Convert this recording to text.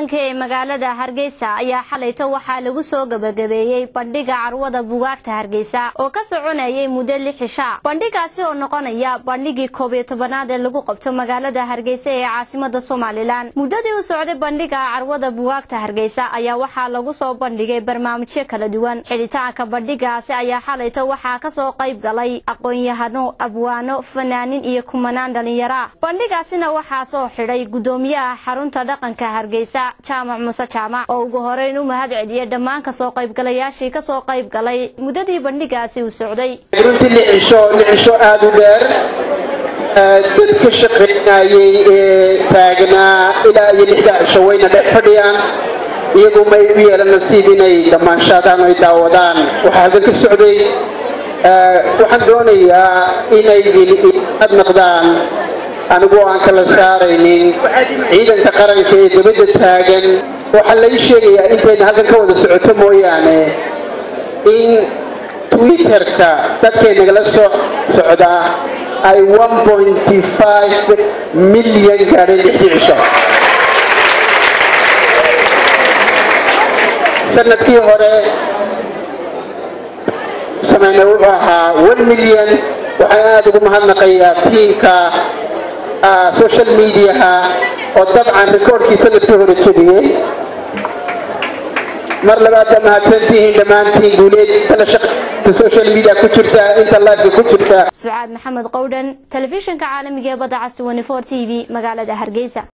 dhaqanka ee magaalada hargeysa ayaa xalayto waxaa lagu soo gabagabeeyey bandhiga carwada bugaagta hargeysa oo ka soconayay muddo lix cisha bandhigaasi oo noqonaya bandhigii koob iyo tobanaad ee lagu qabto magaalada hargeysa ee caasimada somalilan muddadii u socday bandhiga carwada bugaagta hargeysa ayaa waxaa lagu soo bandhigay barnaamijyo kala duwan xidhitaanka bandhigaasi ayaa xalayto waxaa kasoo qayb galay aqoon-yahano abwaano fanaanin iyo kumanaan dhalinyaro ah bandhigaasina waxaa soo xidhay gudoomiyaha xarunta dhaqanka hargeysa jaamac muse jaamac oo ugu horeyn u mahad celiyay dhammaan kasoo qaybgalayaashii kasoo qayb galay muddadii bandhigaasi uu socday runtii licisho licisho aada u dheer dadka shaqaynayay ee taagnaa ilaa iyo lixda cisho wayna dhex fadhiyaan iyagu may u yeelan nasiib inay dhamaanshaadaan o ay daawadaan waxaa halkan ka socday waxaan doonayaa inay ad noqdaan anigoo aan kala saaraynin ciidanka qaranka ee dabadda taagan waxaa lai sheegayaa intayna halkan ka wada socoto mooyaane in twitterka dadkay nagala soo socdaa ay milyan gaadheen lixdii cisho sanadkii hore samayna wuxuu ahaa milyan waxaan aada ugu mahadnaqayaa tiimka social mediaha oo dabcan rikoorkii sanadkii hore jebiyey mar labaadba mahadsantihiin dhammaantiin guuleed tala shaqta social media ku jirta inta live ku jirta sucaad maxamed qowdhan telefishinka caalamiga ee badda cas t v magaalada hargeysa